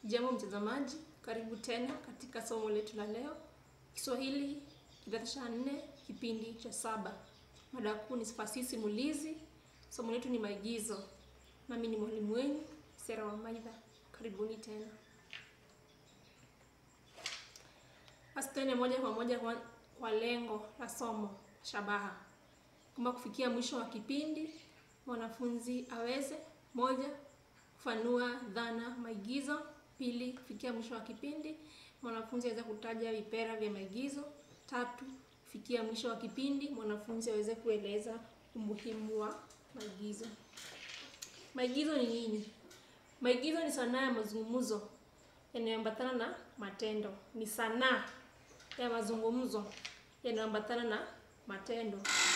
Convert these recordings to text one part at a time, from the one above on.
Jambo mtazamaji, karibu tena katika somo letu la leo, Kiswahili kidato cha nne, kipindi cha saba. Mada kuu ni fasihi simulizi. Somo letu ni maigizo, nami ni mwalimu wenu Sera Wamaidha. Karibuni tena. Basi tuende moja kwa moja kwa, kwa lengo la somo shabaha, kwamba kufikia mwisho wa kipindi mwanafunzi aweze moja kufanua dhana maigizo. Pili, kufikia mwisho wa kipindi mwanafunzi aweze kutaja vipera vya maigizo. Tatu, kufikia mwisho wa kipindi mwanafunzi aweze kueleza umuhimu wa maigizo. Maigizo ni nini? Maigizo ni sanaa ya mazungumzo yanayoambatana na matendo. Ni sanaa ya mazungumzo yanayoambatana na matendo.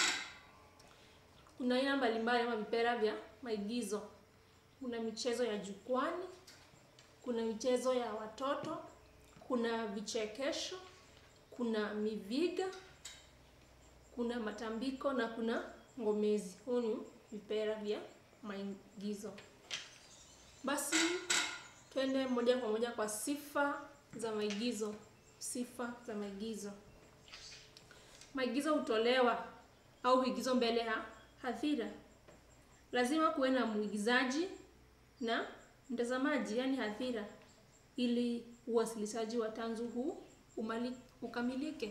Kuna aina mbalimbali ama vipera vya maigizo. Kuna michezo ya jukwani, kuna michezo ya watoto, kuna vichekesho, kuna miviga, kuna matambiko na kuna ngomezi. Huu ni vipera vya maigizo. Basi twende moja kwa moja kwa sifa za maigizo. Sifa za maigizo. Maigizo hutolewa au huigizwa mbele ya hadhira. Lazima kuwe na mwigizaji na mtazamaji, yaani hadhira, ili uwasilishaji wa tanzu huu umali, ukamilike.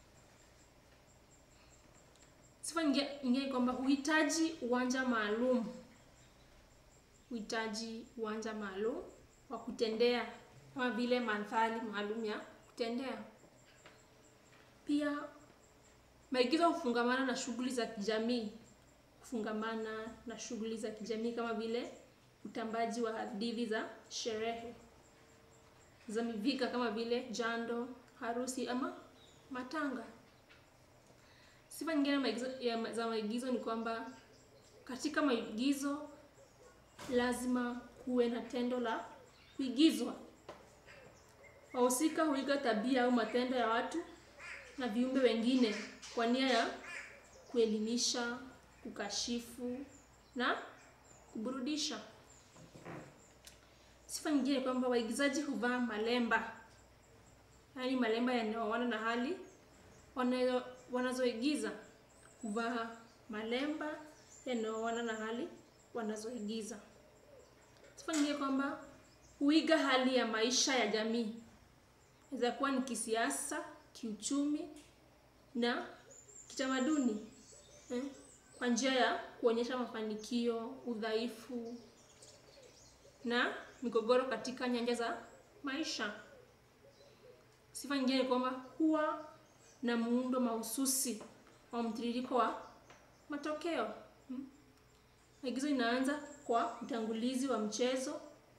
Sifa nyingine kwamba huhitaji uwanja maalum, huhitaji uwanja maalum wa kutendea, kama vile mandhari maalum ya kutendea. Pia maigizo hufungamana na shughuli za kijamii kufungamana na shughuli za kijamii kama vile utambaji wa hadithi za sherehe za miviga kama vile jando, harusi ama matanga. Sifa nyingine maigizo, ya, za maigizo ni kwamba katika maigizo lazima kuwe na tendo la kuigizwa. Wahusika huiga tabia au matendo ya watu na viumbe wengine kwa nia ya kuelimisha, kukashifu na kuburudisha. Sifa nyingine ni kwamba waigizaji huvaa malemba, yaani malemba yanayoana na hali wanazoigiza. Huvaa malemba yanayoana na hali wanazoigiza. Sifa nyingine kwamba huiga hali ya maisha ya jamii, inaweza kuwa ni kisiasa, kiuchumi na kitamaduni eh, kwa njia ya kuonyesha mafanikio, udhaifu na migogoro katika nyanja za maisha. Sifa nyingine ni kwamba huwa na muundo mahususi wa mtiririko wa matokeo. Maigizo hmm, inaanza kwa utangulizi wa mchezo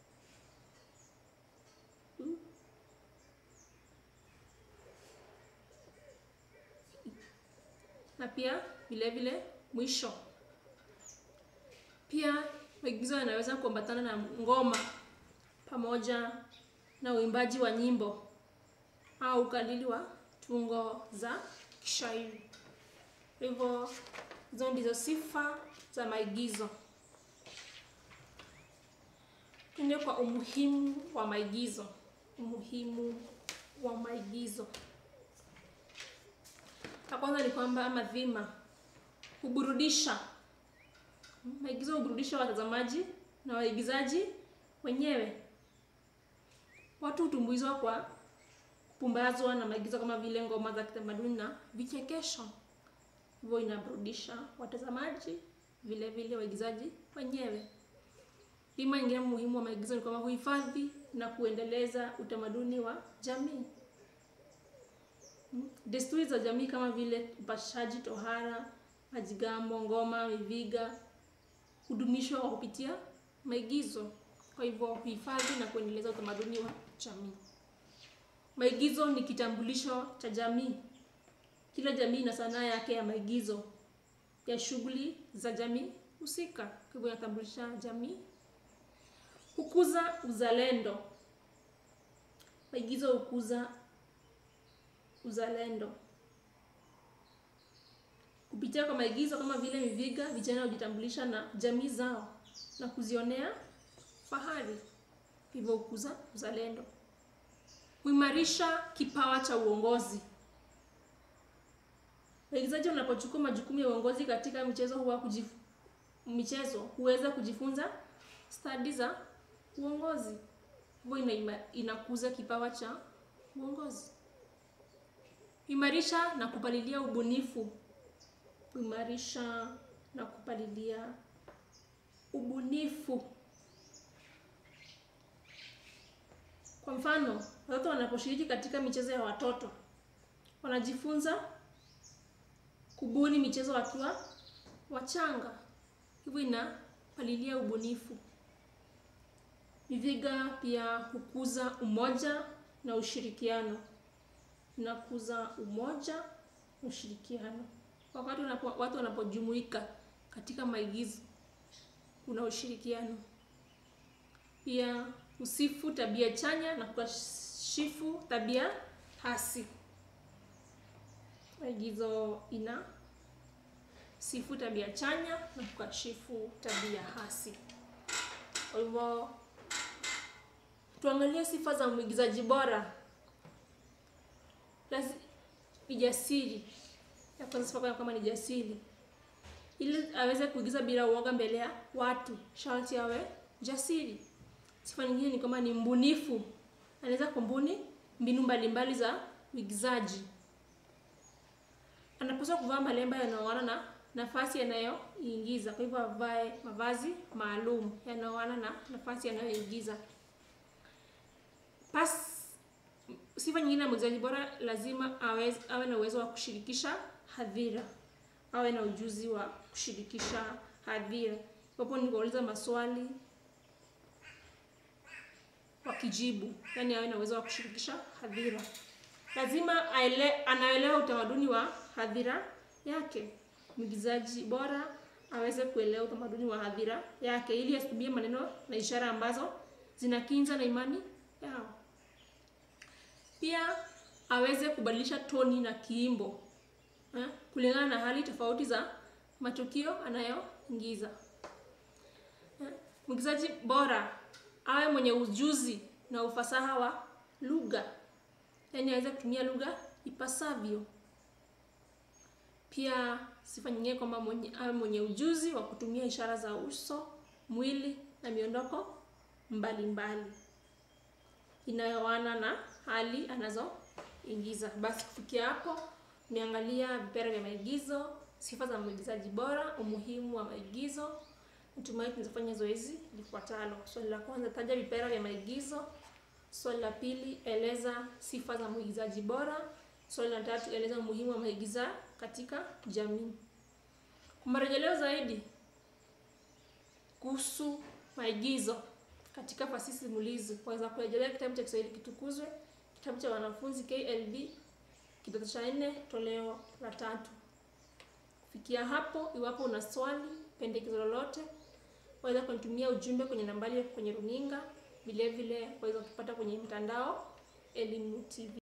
hmm, na pia vile vile mwisho. Pia maigizo yanaweza kuambatana na ngoma pamoja na uimbaji wa nyimbo au ukalili wa tungo za kishairi. Hivyo hizo ndizo sifa za maigizo. Tuende kwa umuhimu wa maigizo. Umuhimu wa maigizo, la kwanza ni kwamba ama dhima huburudisha. Maigizo huburudisha watazamaji na waigizaji wenyewe. Watu hutumbuizwa kwa kupumbazwa na maigizo kama vile ngoma za kitamaduni na vichekesho, hivyo inaburudisha watazamaji vile vile waigizaji wenyewe. Dhima nyingine muhimu wa maigizo ni kwamba huhifadhi na kuendeleza utamaduni wa jamii. Desturi za jamii kama vile upashaji tohara, majigambo, ngoma, miviga hudumishwa kwa kupitia maigizo. Kwa hivyo huhifadhi na kuendeleza utamaduni wa jamii. Maigizo ni kitambulisho cha jamii. Kila jamii ina sanaa yake ya maigizo ya shughuli za jamii husika, kwa hivyo inatambulisha jamii. Hukuza uzalendo. Maigizo hukuza uzalendo kupitia kwa maigizo kama vile miviga, vijana hujitambulisha na jamii zao na kuzionea fahari. hivyo hukuza uzalendo. Huimarisha kipawa cha uongozi. Waigizaji wanapochukua majukumu ya uongozi katika michezo huwa kujif... michezo huweza kujifunza stadi za uongozi, hivyo ina, inakuza kipawa cha uongozi. Imarisha na kupalilia ubunifu. Kuimarisha na kupalilia ubunifu. Kwa mfano, watoto wanaposhiriki katika michezo ya watoto wanajifunza kubuni michezo wakiwa wachanga, hivyo inapalilia ubunifu. Miviga pia hukuza umoja na ushirikiano, inakuza umoja na ushirikiano. Wakati wanapo, watu wanapojumuika katika maigizo kuna ushirikiano. Pia husifu tabia chanya na kukashifu tabia hasi. Maigizo ina sifu tabia chanya na kukashifu tabia hasi. Kwa hivyo tuangalie sifa za mwigizaji bora. Lazi, ni jasiri. Ya kwanza sifa kama ni jasiri, ili aweze kuigiza bila uoga mbele ya watu, sharti awe jasiri. Sifa nyingine ni kama ni mbunifu, anaweza kumbuni mbinu mbalimbali za uigizaji. Anapaswa kuvaa malemba yanayoana na nafasi yanayoingiza, kwa hivyo avae mavazi maalum yanayoana na nafasi yanayoingiza. Pas sifa nyingine ya mwigizaji bora, lazima awe, awe na uwezo wa kushirikisha hadhira, awe na ujuzi wa kushirikisha hadhira. Hapo ni kuuliza maswali wakijibu, yani awe na uwezo wa kushirikisha hadhira. Lazima aele, anaelewa utamaduni wa hadhira yake. Mwigizaji bora aweze kuelewa utamaduni wa hadhira yake, ili asitumie maneno na ishara ambazo zinakinza na imani yao. Pia aweze kubadilisha toni na kiimbo eh, kulingana na hali tofauti za matukio anayoingiza. Eh, mwigizaji bora awe mwenye ujuzi na ufasaha wa lugha, yaani aweze kutumia lugha ipasavyo. Pia sifa nyingine kwamba mwenye, awe mwenye ujuzi wa kutumia ishara za uso, mwili na miondoko mbalimbali inayoana na hali anazoingiza. Basi kufikia hapo, tumeangalia vipera vya maigizo, sifa za mwigizaji bora, umuhimu wa maigizo. Natumai tunafanya zoezi lifuatalo. Swali la kwanza, taja vipera vya maigizo. Swali la pili, eleza sifa za mwigizaji bora. Swali la tatu, eleza umuhimu wa maigiza katika jamii. Kwa marejeleo zaidi kuhusu maigizo katika fasihi simulizi, waweza kurejelea kitabu cha Kiswahili Kitukuzwe, kitabu cha wanafunzi KLB kidato cha nne toleo la tatu. Kufikia hapo, iwapo una swali, pendekezo lolote, waweza kunitumia ujumbe kwenye nambari kwenye runinga. Vile vile waweza kupata kwenye mtandao Elimu TV.